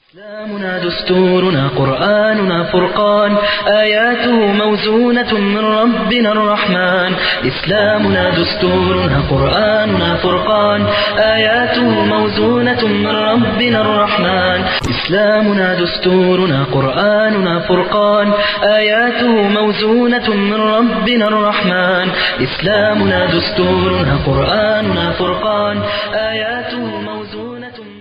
إسلامنا دستورنا قرآننا فرقان آياته موزونة من ربنا الرحمن إسلامنا دستورنا قرآننا فرقان آياته موزونة من ربنا الرحمن إسلامنا دستورنا قرآننا فرقان آياته موزونة من ربنا الرحمن إسلامنا دستورنا قرآننا فرقان آياته موزونة من ربنا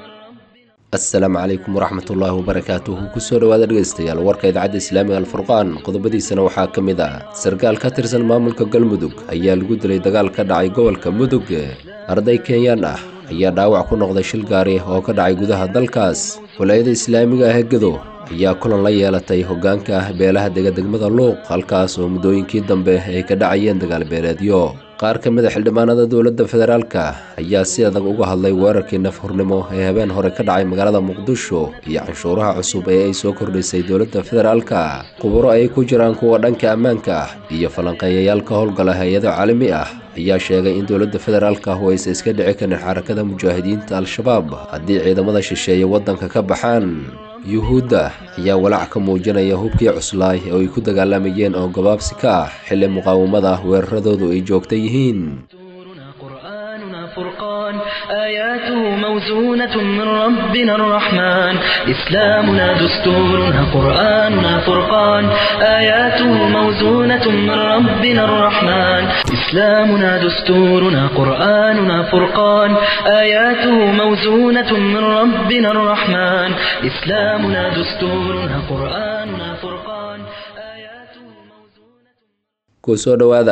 asalaamu calaykum waraxmat ullaahi wabarakaatuhu kusoo dhowaada dhegaystayaal warka idaacadda islaamiga alfurqaan qodobadiisana waxaa ka mid ah sarkaal ka tirsan maamulka galmudug ayaa lagu dilay dagaal ka dhacay gobolka mudug arday kenyaan ah ayaa dhaawac ku noqday shil gaari oo ka dhacay gudaha dalkaas walaayada islaamiga ah ee gedo ayaa kulan la yeelatay hoggaanka ah beelaha dega degmada luuq halkaas oo muddooyinkii dambe ay ka dhacayeen dagaal beeleedyo qaar ka mid a xildhibaanada dowladda federaalka ayaa si adag uga hadlay weerarkii nafhurnimo ee habeen hore ka dhacay magaalada muqdisho iyo canshuuraha cusub ee ay soo kordhisay dowladda federaalka khuburo ay ku jiraan kuwa dhanka ammaanka ah iyo falanqeeyayaal ka howlgala hay-ado caalami ah ayaa sheegay in dowladda federaalka ah aysan iska dhici karin xarakada mujaahidiinta al-shabaab haddii ciidamada shisheeye waddanka ka baxaan yuhuudda ayaa walaac ka muujinaya hubkii cuslaay oo ay ku dagaalamayeen oo gabaabsi ka ah xilli muqaawamada weeraradoodu ay joogta yihiin دستورنا قرآننا فرقان آياته موزونة من ربنا الرحمن إسلامنا دستورنا قرآننا فرقان آياته موزونة من ربنا الرحمن إسلامنا دستورنا قرآننا فرقان آياته موزونة من ربنا الرحمن إسلامنا دستورنا قرآننا فرقان آياته موزونة kusoo dhowaada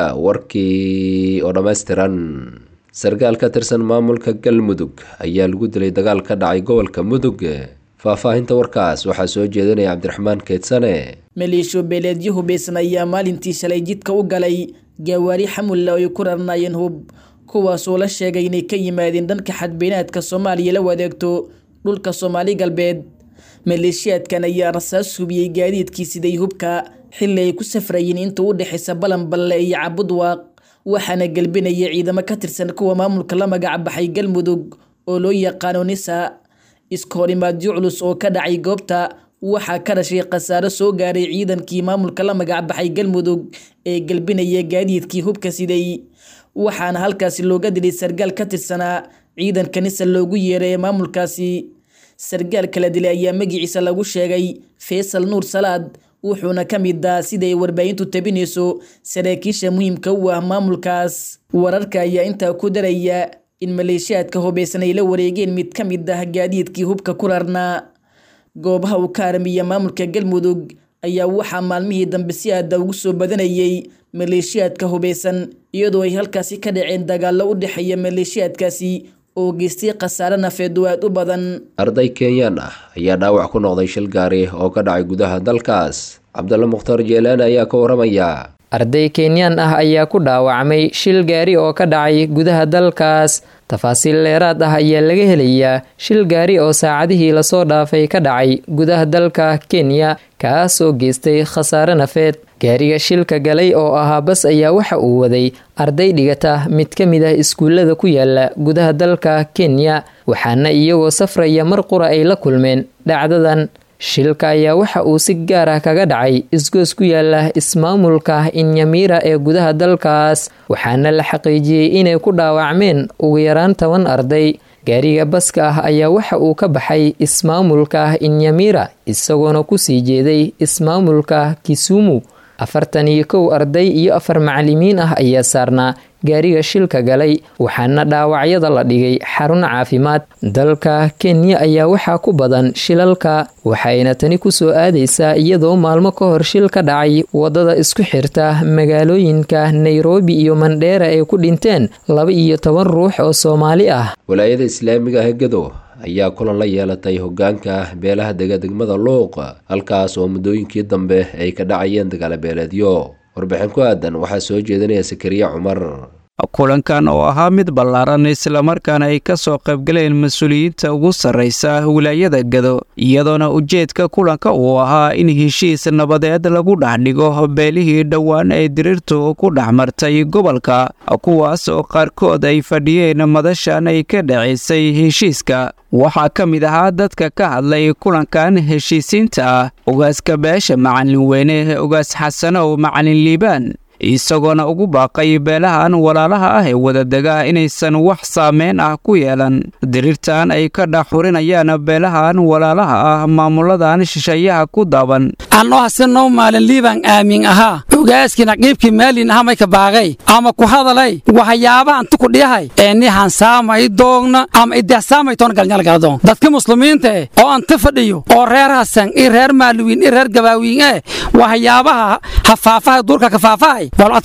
warkii oo dhammaystiran sarkaal ka tirsan maamulka galmudug ayaa lagu dilay dagaal ka dhacay gobolka mudug faahfaahinta warkaas waxaa soo jeedinaya cabdiraxmaan keedsane maleeshiyo beeleedyo hubeysan ayaa maalintii shalay jidka u galay gaawaari xamulla oo ay ku rarnaayeen hub kuwaasoo la sheegay inay ka yimaadeen dhanka xadbeynaadka soomaaliya la wadeegto dhulka soomaali galbeed maleeshiyaadkan ayaa rasaas hubiyey gaadiidkii siday hubka xilli ay ku safrayeen inta u dhexaysa balanballe iyo cabudwaaq waxaana gelbinaya ciidamo ka tirsan kuwa maamulka la magac baxay galmudug oo loo yaqaano nisa iska horimaadyo culus oo ka dhacay goobta waxaa ka dhashay khasaaro soo gaaray ciidankii maamulka la magac baxay galmudug ee gelbinaya gaadiidkii hubka siday waxaana halkaasi looga dilay sargaal ka tirsanaa ciidanka nisa loogu yeeray ee maamulkaasi sargaal kala dilay ayaa magiciisa lagu sheegay faysal nuur salaad wuxuuna ka mid ah siday warbaahintu tabinayso saraakiisha muhiimka u ah maamulkaas wararka ayaa intaa ku daraya in maleeshiyaadka hubeysan ay la wareegeen mid ka mid ah gaadiidkii hubka ku rarnaa goobaha uu ka armiya maamulka galmudug ayaa waxaa maalmihii dambe si aada ugu soo badanayay maleeshiyaadka hubeysan iyadoo ay halkaasi ka dhaceen dagaallo u dhexeeya maleeshiyaadkaasi oo geystay khasaare nafeed oo aad u badan arday kenyaan ah ayaa dhaawac ku noqday shil gaari oo ka dhacay gudaha dalkaas cabdalla mukhtaar jeelaani ayaa ka waramaya arday kenyaan ah ayaa ku dhaawacmay shil gaari oo ka dhacay gudaha dalkaas tafaasiil dheeraad ah ayaa laga helayaa shil gaari oo saacadihii lasoo dhaafay ka dhacay gudaha dalka kenya kaas oo geystay khasaare nafeed gaariga shilka galay oo ahaa bas ayaa waxa uu waday arday dhigata mid ka mid ah iskuullada ku yaala gudaha dalka kenya waxaana iyagoo safraya mar qura ay la kulmeen dhacdadan shilka ayaa waxa uu si gaar ah kaga dhacay isgoos ku yaala ismaamulka inyamira ee gudaha dalkaas waxaana la xaqiijiyey inay ku dhaawacmeen ugu yaraan toban arday gaariga baska ah ayaa waxa uu ka baxay ismaamulka inyamira isagoona kusii jeeday ismaamulka kisumu afartan iyo kow arday iyo afar macalimiin ah ayaa saarnaa gaariga shilka galay waxaana dhaawacyada la dhigay xarun caafimaad dalka kenya ayaa waxaa ku badan shilalka waxayna tani kusoo aadaysaa iyadoo maalmo ka hor shil ka dhacay wadada isku xirta magaalooyinka nairobi iyo mandheera ay ku dhinteen laba iyo toban ruux oo soomaali ah walaayada islaamiga ah gedo ayaa kulan la yeelatay hoggaanka beelaha dega degmada luuq halkaas oo muddooyinkii dambe ay ka dhacayeen dagaalo beeleedyo warbixin ku aadan waxaa soo jeedinaya sakariya cumar kulankan oo ahaa mid ballaaran islamarkaana ay ka soo qaybgaleen mas-uuliyiinta ugu sarraysa wilaayada gado iyadoona ujeedka kulanka uu ahaa in heshiis nabadeed lagu dhex dhigo beelihii dhowaan ee diriirtu ku dhex martay gobolka kuwaas oo qaarkood ay fadhiyeen madashan ay ka dhacaysay heshiiska waxaa ka mid ahaa dadka ka hadlay kulankan heshiisiinta ah ogaaska beesha macalin weyne ogaas xasanow macalin liibaan isagoona ugu baaqay beelahan walaalaha ah ee wadadega inaysan wax saameyn ah ku yeelan diriirtan ay ka dhaxurinayaan beelahan walaalaha ah maamuladan shisheeyaha ku daaban anoo hasenoo maalin liibaan aamin ahaa ogaaskii naqiibkii maalin aha mayka baaqay ama ku hadalay waxyaabaha anti ku dhiyahay ee ni hansaamay doogna ama idehsaamay toona galnyalgaladoon dadka muslimiinta eh oo anti fadhiyo oo reer hasan i reer maaluwiin i reer gabaawiin eh waxyaabaha hafaafaha duurka kafaafahay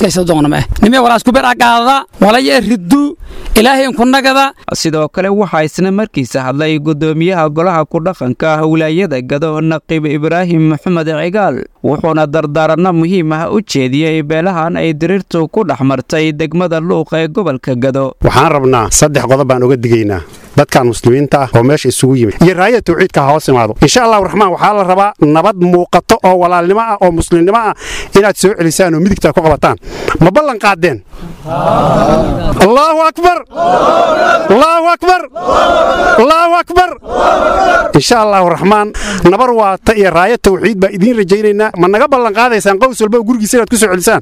sidoo kale waxaa isna markiisa hadlay gudoomiyaha golaha ku-dhaqanka wilaayada gado naqiib ibraahim maxamed cigaal wuxuuna dardaaranno muhiim ah u jeediyey beelahan ay diriirtu ku dhex martay degmada luuq ee gobolka gado waxaan rabnaa saddex qodob baan uga digaynaa dadkan muslimiinta ah oo meesha isugu yimid iyo raayada tawxiidka ha hoos imaado insha allahu raxmaan waxaa la rabaa nabad muuqato oo walaalnimo ah oo muslimnimo ah inaad soo celisaan oo midigtaa ku qabataan ma ballan qaadeen allaahu akbar allaahu akbar allaahu akbar insha allahu raxmaan nabar waata iyo raaya tawxiid baa idiin rajaynaynaa ma naga ballan qaadaysaan qows walba oo gurigiisa inaad ku soo celisaan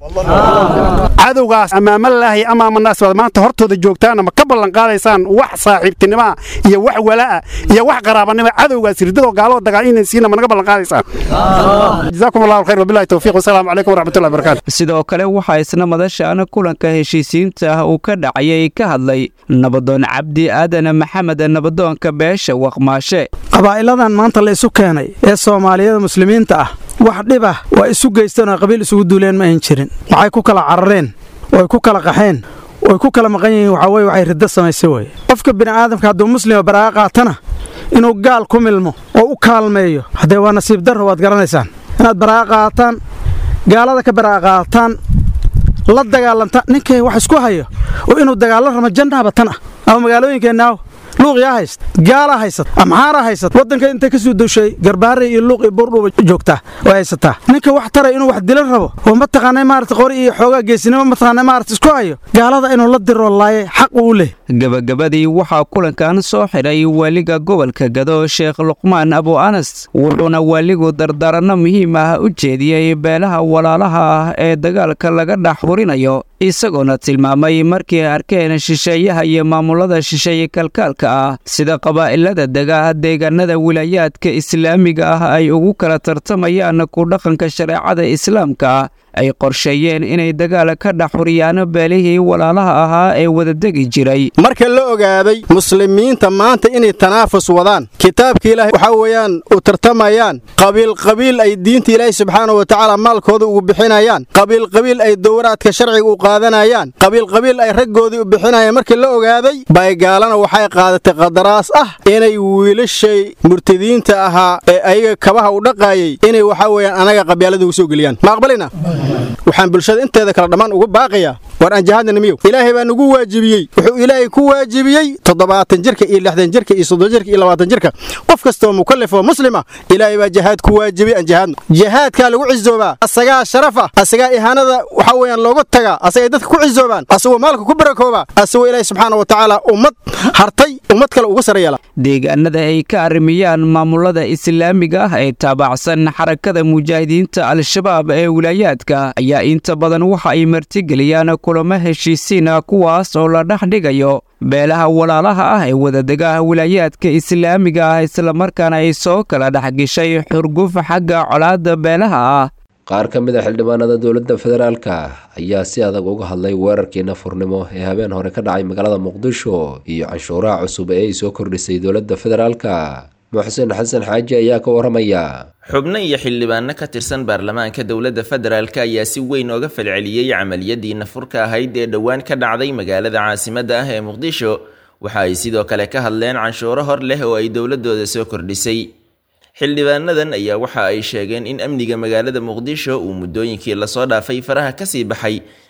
cadowgaas amaamalaahi amaamanaas baad maanta hortooda joogtaana ma ka ballan qaadaysaan wax saaxiibtinimo iyo wax walaa iyo wax qaraabanimo cadowgaas ridadoo gaaloo dagaal inaysiina ma naga ballan qaadaysaan jazaakum allahu khayr wabillahi tawfiiq wasalaamu calaykum waraxmatullahi barakatu sidoo kale waxaa isna madashan kulanka heshiisiinta ah uu ka dhacayay ka hadlay nabadoon cabdi aadan maxamed nabadoonka beesha waqmaashe qabaa'iladan maanta la isu keenay ee soomaaliyada muslimiinta ah wax dhib ah waa isu geysteen oo qabiil isugu duuleen ma ayn jirin waxay ku kala carareen oo ay ku kala qaxeen oy ku kala maqan yihiin waxaa weye waxay riddo samaysay weye qofka bini'aadamka hadduu muslima baraa'a qaatana inuu gaal ku milmo oo u kaalmeeyo haddee waa nasiib darro waad garanaysaan inaad baraa'a qaataan gaalada ka baraa'a qaataan la dagaalantaan ninkay wax isku hayo oo inuu dagaallo ramo jannaaba tan ah ama magaalooyinkeenaaw luuqyaa hayst gaalaa haysat amxaaraa haysat waddanka intay ka soo dushay garbaare iyo luuq iyo buurdhuuba joogtaa oo haysataa ninka wax taray inuu wax dila rabo oo mataqaanay maarata qori iyo xoogaa geesinimo mataqaanay maarata isku hayo gaalada inuu la diroo laaye xaq uu leh gabagabadii waxaa kulankan soo xidhay waaliga gobolka gado sheekh luqmaan abu anas wuxuuna waaligu dardaaranno muhiim ah u jeediyey beelaha walaalaha ah ee dagaalka laga dhex hurinayo isagoona tilmaamay markii arkeen shisheeyaha iyo maamulada shisheeye kalkaalka ah sida qabaa'ilada dega deegaanada wilaayaadka islaamiga ah ay ugu kala tartamayaan ku dhaqanka shareecada islaamka ay qorsheeyeen inay dagaal ka dhex huriyaan beelihii walaalaha ahaa ee wadadegi jiray marka la ogaaday muslimiinta maanta inay tanaafus wadaan kitaabka ilaahay waxaa weeyaan u tartamayaan qabiilqabiil ay diinta ilaahay subxaana wa tacaala maalkooda ugu bixinayaan qabiilqabiil ay dowraadka sharciga u qaadanayaan qabiilqabiil ay raggoodii u bixinayaan markii la ogaaday baygaalana waxay qaadatay qadaraas ah inay wiilashay murtadiinta ahaa ee ayaga kabaha u dhaqaayay inay waxaa weeyaan anaga qabyaalada ugu soo geliyaan ma aqbalina waxaan bulshada inteeda kale dhammaan ugu baaqayaa war aan jihaadna miyow ilaahay baa nugu waajibiyey wuxuu ilaahay ku waajibiyey toddobaatan jirka iyo lixdan jirka iyo soddon jirka iyo labaatan jirka qof kastoo mukallaf oo muslima ilaahay baa jihaad ku waajibiyey aan jihaadno jihaadkaa lagu cizoobaa asagaa sharafa asagaa ihaanada waxaa weeyaan looga tagaa asagay dadka ku cizoobaan asagoo maalka ku barakoobaa asagoo ilaahay subxaana wa tacaala ummad hartay ummad kale uga sare yeela deegaanada ay ka arrimiyaan maamulada islaamiga ah ee taabacsan xarakada mujaahidiinta al-shabaab ee wilaayaadka ayaa inta badan waxa ay martigeliyaan kulamo heshiisiina kuwaas oo la dhex dhigayo beelaha walaalaha ah ee wadadega wilaayaadka islaamiga ah islamarkaana ay soo kala dhexgeshay xurguf xagga colaadda beelaha ah qaar ka mid a xildhibaanada dowladda federaalka ayaa si adag uga hadlay weerarkii nafurnimo ee habeen hore ka dhacay magaalada muqdisho iyo canshuuraha cusub ee ay soo kordhisay dowladda federaalka muxsen xasan xaaji ayaa ka waramaya xubno iyo xildhibaano ka tirsan baarlamaanka dowladda federaalk ayaa si weyn ooga falceliyey camaliyadii nafurka ahayd ee dhowaan ka dhacday magaalada caasimadda ah ee muqdisho waxa ay sidoo kale ka hadleen canshuuro hor leh oo ay dowladooda soo kordhisay xildhibaanadan ayaa waxa ay sheegeen in amniga magaalada muqdisho uu muddooyinkii lasoo dhaafay faraha kasii baxay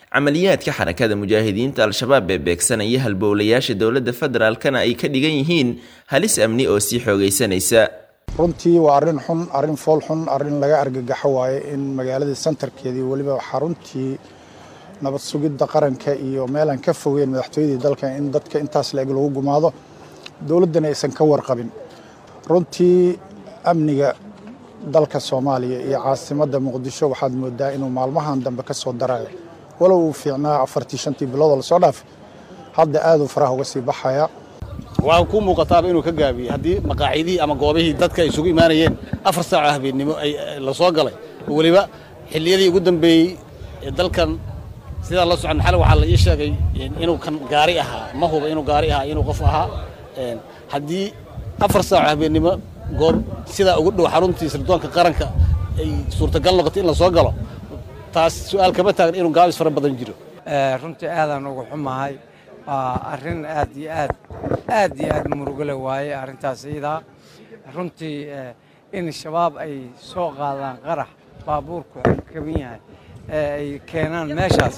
camaliyaadka xarakada mujaahidiinta al-shabaab ee beegsanaya halbowlayaasha dowladda federaalkana ay ka dhigan yihiin halis amni oo sii xoogaysanaysa runtii waa arrin xun arrin fool xun arrin laga argagaxo waaye in magaaladii santarkeedii weliba xaruntii nabad sugidda qaranka iyo meelaan ka fogeyn madaxtooyadii dalka in dadka intaas la-eg lagu gumaado dowladdana aysan ka warqabin runtii amniga dalka soomaaliya iyo caasimadda muqdisho waxaad moodaa inuu maalmahan dambe ka soo darayo walow uu fiicnaa afartii shantii biloodoo lasoo dhaafay hadda aaduu faraha uga sii baxaya waxaa ku muuqataaba inuu ka gaabiyey haddii maqaacidihii ama goobihii dadka ay isugu imaanayeen afar saaco habeennimo la soo galay oo weliba xilliyadii ugu dambeeyey ee dalkan sidaa la socon xal waxaa la ii sheegay inuu kan gaari ahaa ma huba inuu gaari ahaa inuu qof ahaa haddii afar saaco habeennimo goob sidaa ugu dhow xaruntii sirdoonka qaranka ay suurtagal noqoto in la soo galo taas su'aal kama taagan inuu gaabis fara badan jiro runtii aadaan ugu xumahay waa arrin aad iyo aad aad iyo aad murugale waaye arrintaas iyadaa runtii in shabaab ay soo qaadaan qarax baabuurku kaban yahay ee ay keenaan meeshaas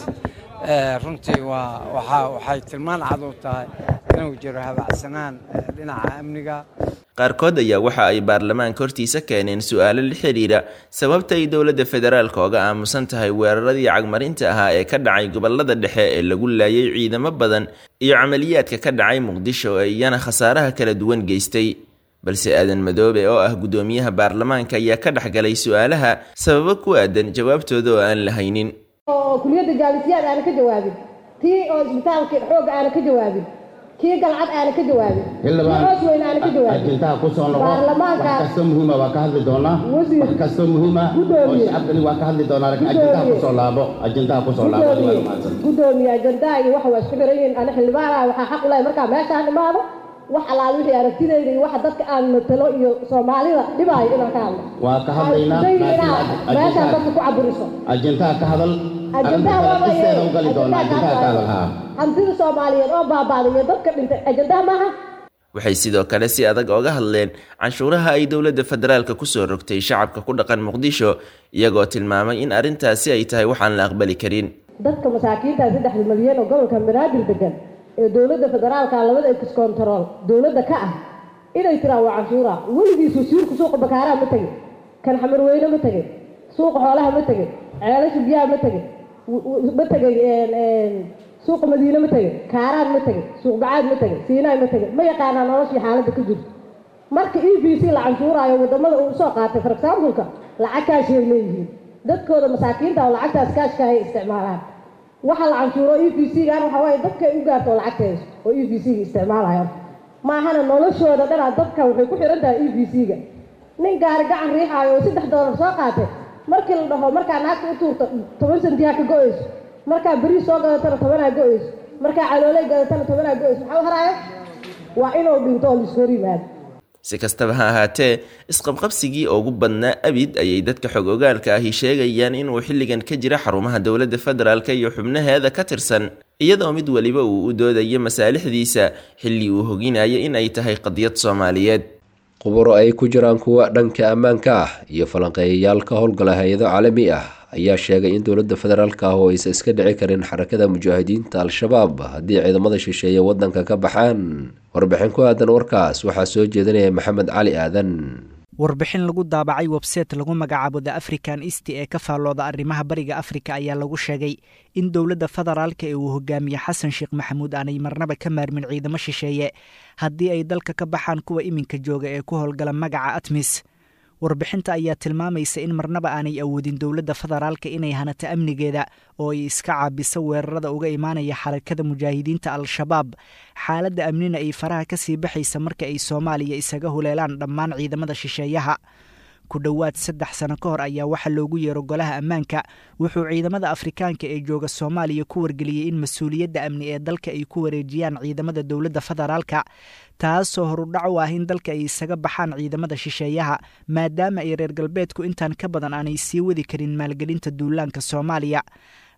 runtii waa waxaa waxay tilmaan cad u tahay inuu jiro habacsanaan dhinaca amniga qaarkood ayaa waxa ay baarlamaanka hortiisa keeneen su-aalo la xidhiidha sababta ay dowladda federaalka oga aamusan tahay weeraradii cagmarinta ahaa ee ka dhacay gobolada dhexe ee lagu laayay ciidamo badan iyo camaliyaadka ka dhacay muqdisho ee iyana khasaaraha kala duwan geystay balse aadan madoobe oo ah guddoomiyaha baarlamaanka ayaa ka dhexgalay su-aalaha sababo ku aadan jawaabtooda oo aan la haynin oo kuliyadda jaalisiyaad aana ka jawaabin tii oo isbitaalka xoogga aana ka jawaabin kii galcad aana ka jawaabin hoos weyn aana ka jawaabin ajendaha ku soo noqo wax kastoo muhiima waa ka hadli doonaa wax kastoo muhiima oo shacabkani waa ka hadli doonaa laakiin ajendaha ku soo laabo ajendaha ku soo laabo gudoomiye ajendaha iyo waxa waa isku xiran yihiin ana xildhibaanaha waxaa xaq u lahay markaa meeshaan imaado wax allaal wixii aragtidayda iyo waxa dadka aan matalo iyo soomaalida dhibaayo inaan ka hadlo waa ka hadlaynaa meeshaan dadka ku caburiso ajendaha ka hadal ajendaha arrinta u gali doonaa ajendaha ka hadal haa hantida soomaaliyeed oo baabaaday iyo dadka dhintay ajendaha maaha waxay sidoo kale si adag oga hadleen canshuuraha ay dowladda federaalka kusoo rogtay shacabka ku dhaqan muqdisho iyagoo tilmaamay in arrintaasi ay tahay waxaan la aqbali karin dadka masaakiinta saddexda milyan oo gobolka banaadir degan ee dowladda federaalka labada ex control dowladda ka ah inay tiraan waa canshuura weligiisu siirku suuqa bakaaraha ma tegin kan xamarweyne ma tegin suuqa xoolaha ma tegin ceelasha biyaha ma tegin ma tegin suuqa madiine ma tegin kaaraan ma tegin suuq bacaad ma tegin siinaay ma tegin ma yaqaanaa noloshii xaaladda ka jirto marka e b c la canshuuraayo wadamada uu soo qaatay for exampleka lacag kaashay leeyihiin dadkooda masaakiinta oo lacagtaas kaashka hay isticmaalaan waxa la canshuuro e b c gaan waxa waaye dadka ay u gaarto oo lacagta hayso oo e b c ga isticmaalayo maahana noloshooda dhanaa dadka waxay ku xiran tahay e b c ga nin gaari gacan riixaayo oo saddex doolar soo qaatay markii la dhaho markaa naagta u tuurto toban sentiha ka go-ayso markaa beriis soo gadatana tobanaa go-ayso markaa calooley gadatana tobanaa go-ayso maxaa u haraayo waa inuu dhinto oo laisku hor yimaado si kastaba ha ahaatee isqabqabsigii ugu badnaa abid ayay dadka xog ogaalka ahi sheegayaan inuu xilligan ka jira xarumaha dowladda federaalka iyo xubnaheeda ka tirsan iyadoo mid weliba uu u doodayo masaalixdiisa xilli uu hoginayo in ay tahay qadiyad soomaaliyeed khuburo ay ku jiraan kuwa dhanka ammaanka ah iyo falanqeeyayaal ka howlgala hay-ado caalami ah ayaa sheegay in dowladda federaalka ah oo aysan iska dhici karin xarakada mujaahidiinta al-shabaab haddii ciidamada shisheeye waddanka ka baxaan warbixin ku aadan warkaas waxaa soo jeedinaya maxamed cali aadan warbixin lagu daabacay websayte lagu magacaabo the african east ee ka faallooda arrimaha bariga afrika ayaa lagu sheegay in dowladda federaalka ee uu hogaamiye xasan sheekh maxamuud aanay marnaba ka maarmin ciidamo shisheeye haddii ay dalka ka baxaan kuwa iminka jooga ee ku howlgala magaca atmis warbixinta ayaa tilmaamaysa in marnaba aanay awoodin dowladda federaalka inay hanato amnigeeda oo ay iska caabiso weerarada uga imaanaya xarakada mujaahidiinta al-shabaab xaaladda amnina ay faraha ka sii baxaysa marka ay soomaaliya isaga huleelaan dhammaan ciidamada shisheeyaha ku dhowaad saddex sano ka hor ayaa waxaa loogu yeero golaha ammaanka wuxuu ciidamada afrikaanka ee jooga soomaaliya ku wargeliyey in mas-uuliyadda amni ee dalka ay ku wareejiyaan ciidamada dowladda federaalka taasoo horudhac u ah in dalka ay isaga baxaan ciidamada shisheeyaha maadaama ay reer galbeedku intaan ka badan aanay sii wadi karin maalgelinta duulaanka soomaaliya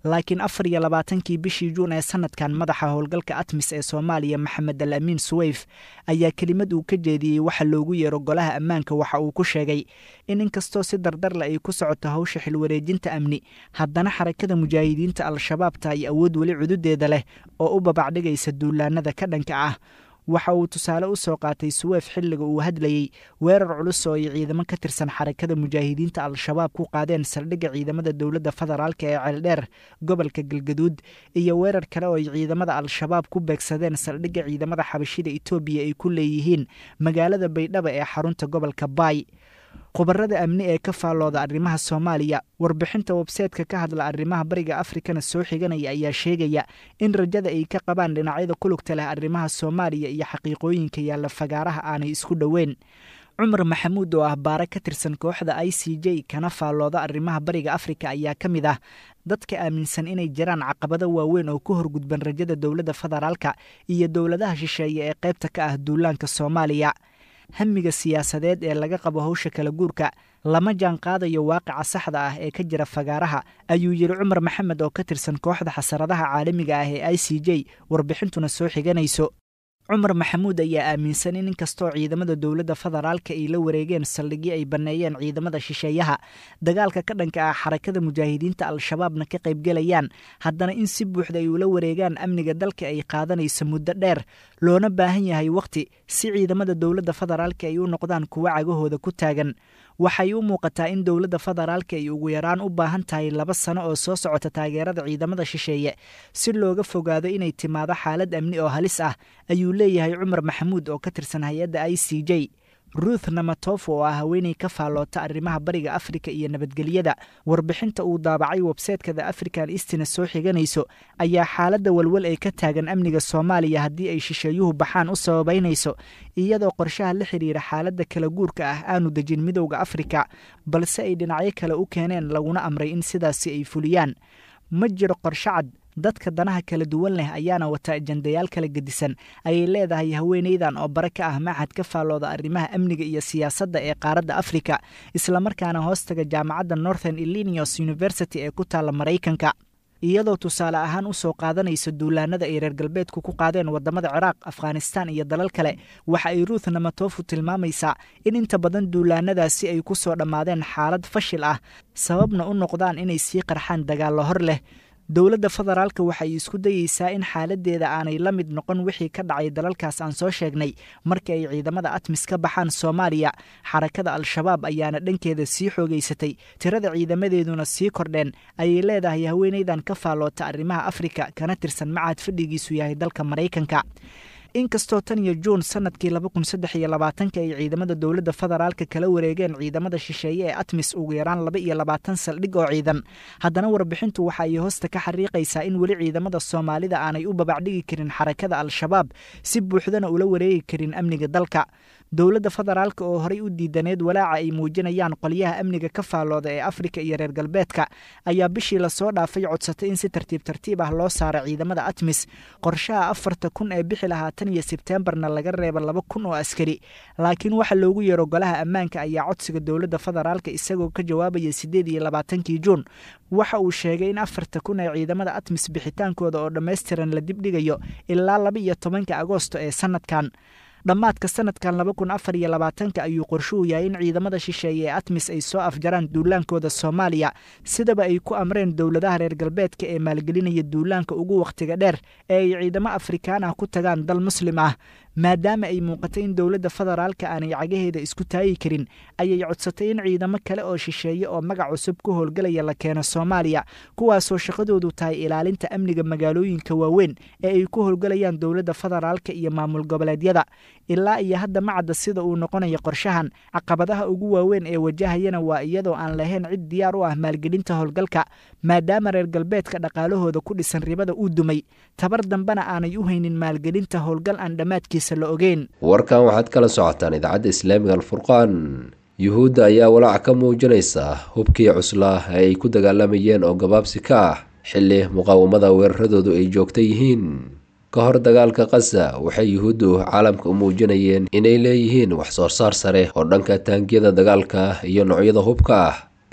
laakiin afar iyo labaatankii bishii juun ee sanadkan madaxa howlgalka atmis ee soomaaliya maxamed al amiin suweyf ayaa kelimad uu ka jeediyey waxa loogu yeero golaha ammaanka waxa uu ku sheegay in inkastoo si dardarle ay ku socoto hawsha xilwareejinta amni haddana xarakada mujaahidiinta al-shabaab tahay awood weli cududeeda leh oo u babacdhigaysa duulaanada ka dhanka ah waxa uu tusaale u soo qaatay suweef xilliga uu hadlayey weerar culus oo ay ciidamo ka tirsan xarakada mujaahidiinta al-shabaab ku qaadeen saldhigga ciidamada dowladda federaalka ee ceeldheer gobolka galgaduud iyo weerar kale oo ay ciidamada al-shabaab ku beegsadeen saldhigga ciidamada xabashida etoobiya ay ku leeyihiin magaalada baydhaba ee xarunta gobolka baay khubarada amni ee ka faallooda arrimaha soomaaliya warbixinta websaytka ka hadla arrimaha bariga afrikana soo xiganaya ayaa sheegaya in rajada ay ka qabaan dhinacyada ku lugta leh arrimaha soomaaliya iyo xaqiiqooyinka yaalla fagaaraha aanay isku dhoweyn cumar maxamuud oo ah baare ka tirsan kooxda i c j kana faallooda arrimaha bariga afrika ayaa ka mid ah dadka aaminsan inay jiraan caqabado waaweyn oo ka horgudban rajada dowladda federaalka iyo dowladaha shisheeye ee qaybta ka ah duulaanka soomaaliya hamiga siyaasadeed ee laga qabo howsha kala guurka lama jaan qaadayo waaqica saxda ah ee ka jira fagaaraha ayuu yidhi cumar maxamed oo ka tirsan kooxda xasaradaha caalamiga ah ee i c j warbixintuna soo xiganayso cumar maxamuud ayaa aaminsan in inkastoo ciidamada dowladda federaalka ay la wareegeen saldhigyo ay banneeyeen ciidamada shisheeyaha dagaalka ka dhanka ah xarakada mujaahidiinta al-shabaabna ka qaybgelayaan haddana in si buuxda ay ula wareegaan amniga dalka ay qaadanayso muddo dheer loona baahan yahay wakhti si ciidamada dowladda federaalka ay u noqdaan kuwo cagahooda ku taagan waxay u muuqataa in dowladda federaalka ay ugu yaraan u baahan tahay laba sano oo soo socota taageerada ciidamada shisheeye si looga fogaado inay timaado xaalad amni oo halis ah ayuu leeyahay cumar maxamuud oo ka tirsan hay-adda i c j ruuth namatof oo ah haweeney ka faalloota arrimaha bariga afrika iyo nabadgelyada warbixinta uu daabacay websaytka the african istina soo xiganayso ayaa xaaladda walwal ee ka taagan amniga soomaaliya haddii ay shisheeyuhu baxaan u sababaynayso iyadoo qorshaha la xidhiira xaaladda kala guurka ah aanu dejin midowda afrika balse ay dhinacyo kale u keeneen laguna amray in sidaasi ay fuliyaan ma jiro qorshe cad dadka danaha kala duwan leh ayaana wata ajandayaal kala gedisan ayay leedahay haweeneydan oo bare ka ah maxad ka faallooda arrimaha amniga iyo siyaasadda ee qaaradda afrika islamarkaana hoostaga jaamacadda northern illinios university ee ku taalla maraykanka iyadoo tusaale ahaan u soo qaadanaysa duulaanada ay reer galbeedku ku qaadeen waddamada ciraaq afghanistaan iyo dalal kale waxa ay ruuth namatofu tilmaamaysaa in inta badan duulaanadaasi ay ku soo dhammaadeen xaalad fashil ah sababna u noqdaan inay sii qarxaan dagaallo hor leh dowladda federaalka waxay isku dayeysaa in xaaladeeda aanay la mid noqon wixii ka dhacay dalalkaas aan soo sheegnay markii ay ciidamada atmis ka baxaan soomaaliya xarakada al-shabaab ayaana dhankeeda sii xoogeysatay tirada ciidamadeeduna sii kordheen ayay leedahay haweeneydan ka faalloota arrimaha afrika kana tirsan macahad fadhigiisu yahay dalka maraykanka inkastoo tan iyo juun sanadkii laba kun saddex iyo labaatanka ay ciidamada dowladda federaalka kala wareegeen ciidamada shisheeye ee atmis ugu yaraan laba iyo labaatan saldhig oo ciidan haddana warbixintu waxa ay hoosta ka xariiqaysaa in weli ciidamada soomaalida aanay u babacdhigi karin xarakada al-shabaab si buuxdana ula wareegi karin amniga dalka dowladda federaalka oo horey u diidaneed walaaca ay muujinayaan qolyaha amniga ka faallooda ee afrika iyo reer galbeedka ayaa bishii lasoo dhaafay codsatay in si tartiib tartiib ah loo saaro ciidamada atmis qorshaha afarta kun ee bixi lahaa tan iyo sebteembarna laga reeba laba kun oo askari laakiin waxa loogu yeero golaha ammaanka ayaa codsiga dowladda federaalka isagoo ka jawaabaya siddeed iyo labaatankii juun waxa uu sheegay in afarta kun ee ciidamada atmis bixitaankooda oo dhammaystiran la dibdhigayo ilaa laba iyo tobanka agoosto ee sanadkan dhammaadka sanadkan laba kun afar iyo labaatanka ayuu qorshuhu yahay in ciidamada shisheeye ee atmis ay soo afjaraan duulaankooda soomaaliya sidaba ay ku amreen dowladaha reer galbeedka ee maalgelinaya duulaanka ugu wakhtiga dheer ee ay ciidamo afrikaan ah ku tagaan dal muslim ah maadaama ay muuqatay in dowladda federaalka aanay cagaheeda isku taagi karin ayay codsatay in ciidamo kale oo shisheeye oo magac cusub ku howlgalaya la keeno soomaaliya kuwaasoo shaqadoodu tahay ilaalinta amniga magaalooyinka waaweyn ee ay ku howlgalayaan dowladda federaalka iyo maamul goboleedyada ilaa iyo hadda macadda sida uu noqonayo qorshahan caqabadaha ugu waaweyn ee wajahayana waa iyadoo aan lahayn cid diyaar u ah maalgelinta howlgalka maadaama reer galbeedka dhaqaalahooda ku dhisan ribada uu dumay tabar dambena aanay u haynin maalgelinta howlgal aan dhammaadkiisa la ogeyn warkan waxaad kala socotaan idaacadda islaamiga alfurqaan yuhuudda ayaa walaac ka muujinaysa hubkii cuslaa ee ay ku dagaalamayeen oo gabaabsi ka ah xilli muqaawamada weeraradoodu ay joogta yihiin ka hor dagaalka khaza waxay yuhuuddu caalamka u muujinayeen inay leeyihiin wax soo saar sare oo dhanka taangiyada dagaalka iyo noocyada hubka ah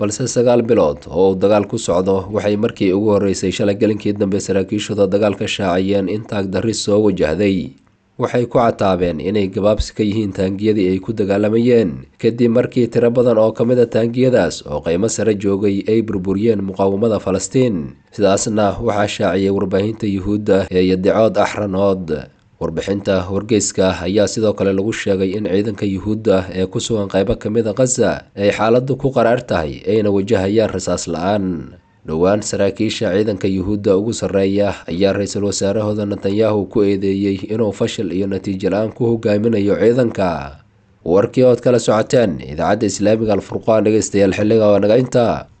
balse sagaal bilood oo uu dagaal ku socdo waxay markii ugu horreysay shalay gelinkii dambe saraakiishooda dagaalka shaaciyeen in taagdarri soo wajahday waxay ku cataabeen inay gabaabsi ka yihiin taangiyadii ay ku dagaalamayeen kadib markii tiro badan oo ka mid a taangiyadaas oo qiimo sare joogay ay burburiyeen muqaawamada falastiin sidaasna waxaa shaaciyay warbaahinta yuhuudda ee yadicood axranood warbixinta wargeyska ayaa sidoo kale lagu sheegay in ciidanka yuhuudda ee ku sugan qaybo ka mid a khaza ay xaaladdu ku qaraar tahay ayna wajahayaan rasaas la-aan dhowaan saraakiisha ciidanka yuhuudda ugu sarreeya ayaa ra-iisul wasaarahooda netanyahu ku eedeeyey inuu fashil iyo natiijo la-aan ku hogaaminayo ciidanka warkii ood kala socoteen idaacadda islaamiga alfurqaan dhegeystayaal xilliga oo naga intaa